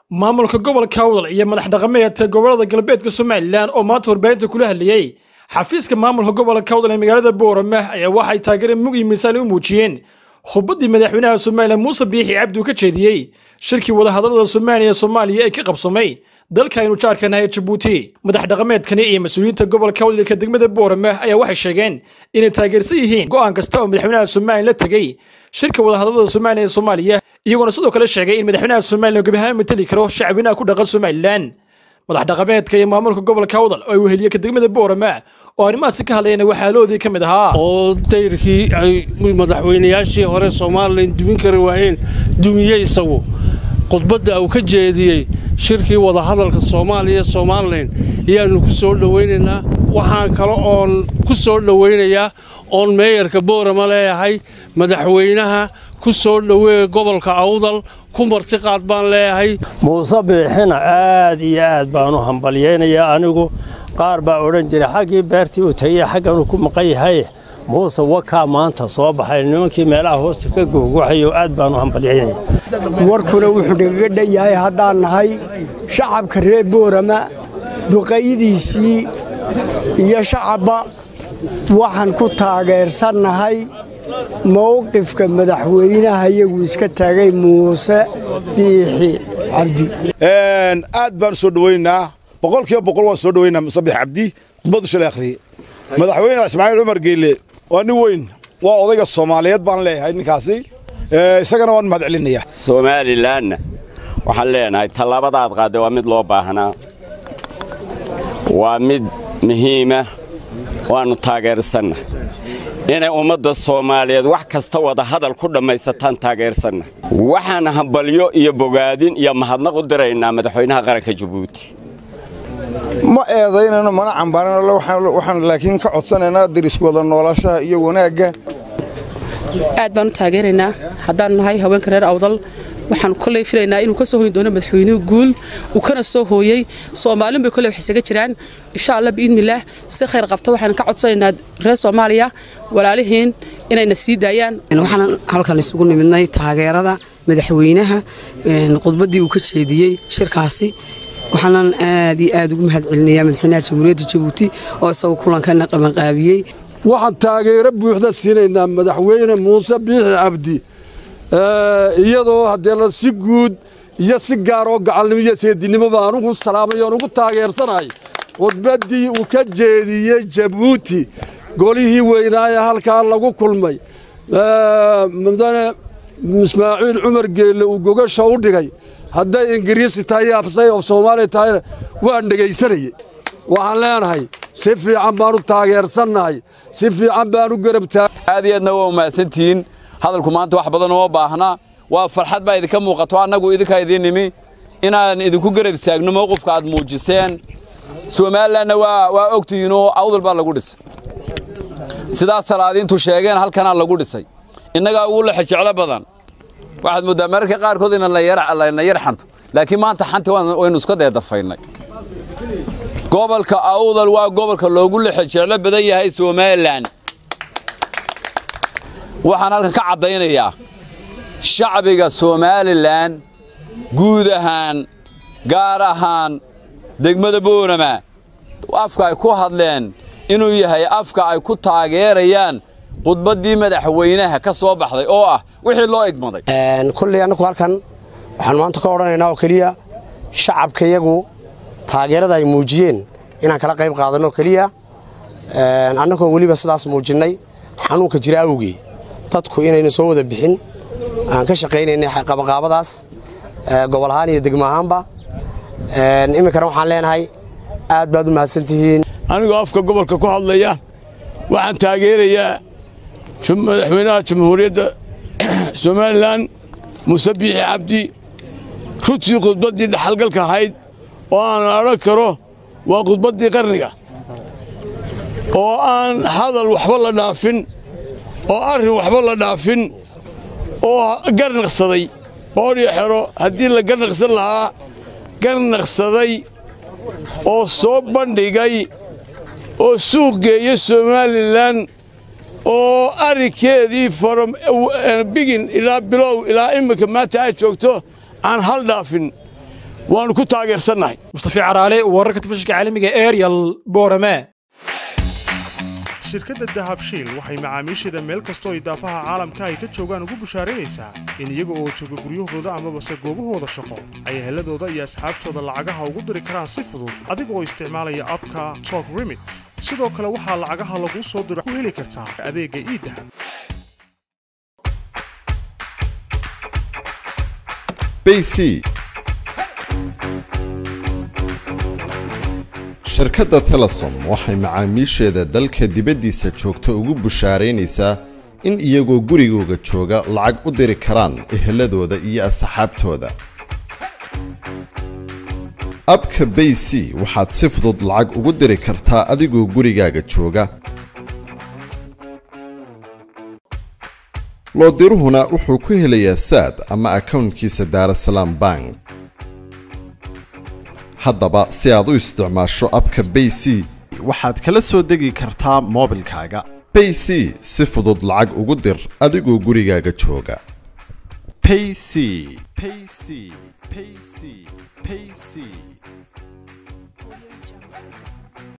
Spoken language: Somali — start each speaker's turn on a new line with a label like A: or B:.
A: maamulka gobolka awdal iyo madax dhaqameedka gobolada galbeedka somalilan oo maanta warbaahinta kula hadlayey xafiiska maamulka gobolka awdal ee magaalada boorame ayaa waxay taageere mug iyo miisaan u muujiyeen khudbaddii madaxweynaha somalilan muuse biixi cabdi uu ka jeediyey shirkii wadahadallada soomaaliya ee soomaaliya ee ka qabsamay dalka aynu jaarkanahay jabuuti madax dhaqameedkani iyo mas-uuliyiinta gobolka awdalka degmada boorame ayaa waxay sheegeen inay taageersan yihiin go'aan kasta oo madaxweynaha somalilan la tegey shirka wadahadallada soomaaliya ee soomaaliya iyagoona sidoo kale sheegay in madaxweynaha somalilan gebiahaan mateli karo shacbinaha ku dhaqan somalilan madax dhaqameedka iyo maamulka gobolka awdal oo ay weheliye ka degmada boorame oo arrimahaasi ka hadlayana waxaaloodii ka mid ahaa
B: oo dayrkii ay madaxweynayaashii hore somalilan dumin kari waayeen dumiyey isagu khudbadda uu ka jeediyey shirkii wadahadalka soomaaliya somalilan ayaannu ku soo dhowaynaynaa waxaan kale oon ku soo dhowaynayaa oon meeyarka boorama leeyahay madaxweynaha ku soo dhoweeya gobolka awdal ku martiqaad baan leeyahay
C: muuse biixina aad iyo aad baan u hambalyaynayaa anigu qaar baa odhan jiray xaggii beertii uu tagay xagganuu ku maqan yahay muuse wakaa maanta soo baxay nimankii meelaha hoosta ka googwaxayo aad baan u hambalyaynaya
D: warkuna wuxuu nagaga dhan yahay haddaan nahay shacabka reer boorama duqaydiisii iyo shacabba waxaan ku taageersannahay mowqifka madaxweynaha iyagu iska taagay muuse biixi cabdi
E: aad baan soo dhowaynaynaa boqolkiiba boqol waan soo dhowaynaa muuse biixi cabdi khudbaddu shalay akhriyey madaxweyne ismaaciil cumar geelle waa nin weyn waa odayga soomaaliyeed baan leeyahay ninkaasi isagana waan mahad celinayaa
F: somalilanna waxaan leenahay tallaabadaad qaadday waa mid loo baahnaa waa mid muhiima waannu taageersanna inay ummadda soomaaliyeed wax kasta wada hadal ku dhammaysataan taageersanna waxaan hambalyo iyo bogaadin iyo mahadnaq u diraynaa madaxweynaha qaranka jabuuti
G: ma eedaynayno mana cambaarano waxaan laakiin ka codsanaynaa darisk wada noolashaha iyo wanaagga
H: aad baan u taageeraynaa haddaanu nahay haweenka reer awdal waxaan koley filaynaa inuu ka soo hoyin doono madaxweynuhu guul uu kana soo hooyey soomaalin bay koley wax isaga jiraan insha allah biidnillaah si khayr qabta waxaan ka codsanaynaa reer soomaaliya walaalihiin inayna sii daayaan
I: waxaan halkan isugu nimidnay taageerada madaxweynaha khudbaddii uu ka jeediyey shirkaasi waxaanan aad iyo aad ugu mahad celinayaa madaxweynaha jamhuuriyadda jabuuti oo isagu kulankana qabanqaabiyey
J: waxaan taageero buuxda siinaynaa madaxweyne muuse biixi cabdi iyadoo hadeena si guud iyo si gaaroo gacalnimo iyo seedinimoba anugu salaamay oon ugu taageersanahay khudbaddii uu ka jeediyey jabuuti golihii weynaaye halkaa lagu kulmay mudane ismaaciil cumar geelle uu gogasha u dhigay hadday ingiriisi tahay absay oo soomaaliya tahayna waan dhegaysanayey waxaan leenahay si fiican baan u taageersannahay si fiican baan u garabtaa
K: aad iyo aadna waa umahadsantihiin hadalku maanta wax badan uma baahna waa farxad baa idinka muuqato annagu idinkaa idiin nimi inaan idinku garab istaagno mowqifka aad muujiseen somalilanna waa ogtihiinoo awdal baa lagu dhisay sidaas salaadiintu sheegeen halkanaa lagu dhisay innagaa ugu lexe jeclo badan waxaad mooddaa mararka qaarkood inayna yar xanto laakiin maanta xanti waynu iska deedafaynay gobolka awdal waa gobolka loogu lexe jeclo badan yahay somalilan waxaan halkan ka caddaynayaa shacbiga somalilan guud ahaan gaar ahaan degmada boorama afka ay ku hadleen inuu yahay afka ay ku taageerayaan khudbaddii madaxweynaha ka soo baxday oo ah wixii loo igmaday
D: kulley annagu halkan waxaan maanta ka odhanaynaa oo keliya shacabka iyagu taageerada ay muujiyeen inaan kala qayb qaadanno keliya annagoo weliba sidaas muujinnay xanuunka jira awgii dadku inayna soo wada bixin aan ka shaqaynaynay qabanqaabadaas gobol ahaan iyo degmo ahaanba iminkana waxaan leenahay aad baad u mahadsantihiin
L: anigoo afka gobolka ku hadlaya waxaan taageerayaa madaxweynaha jamhuuriyadda somalilan muuse biixi cabdi runtii khudbaddii dhaxalgalka ahayd oo aan odhan karo waa khudbaddii qarniga oo aan hadal waxba la dhaafin oo arrin waxba la dhaafin oo garnaqsaday boodhiyo xero haddii la garnaqsan lahaa garnaqsaday oo soo bandhigay oo suuq geeya somalilan oo arrinkeedii from bigin ilaa bilow ilaa imminka maanta ay joogto aan hal dhaafin waannu ku taageersannahay
A: mustafi caraale wararka telefishinka caalamiga ariel boorame
M: shirkadda dahabshiil waxay macaamiisheeda meel kastoo ay daafaha caalamka ay ka joogaan ugu bushaaraynaysaa in iyaga oo jooga guryahooda amabase goobahooda shaqo ay heladooda iyo asxaabtooda lacagaha ugu diri karaan si fudud adiga oo isticmaalaya abka tok remit sidoo kale waxaa lacagaha laguu soo diro ku heli kartaa adeegga iidahab
N: bc shirkadda telesom waxay macaamiisheeda dalka dibaddiisa joogta ugu bushaaraynaysaa in iyagoo gurigooga jooga lacag u diri karaan eheladooda iyo asxaabtooda abka bay c waxaad si fudud lacag ugu diri kartaa adigoo gurigaaga jooga loodiruhuna wuxuu ku helayaa saad ama akownkiisa daarasalaam bank haddaba si aad u isticmaasho abka bay c waxaad kala soo degi kartaa moobilkaaga bay c si fudud lacag ugu dir adigoo gurigaaga jooga payc payc payc payc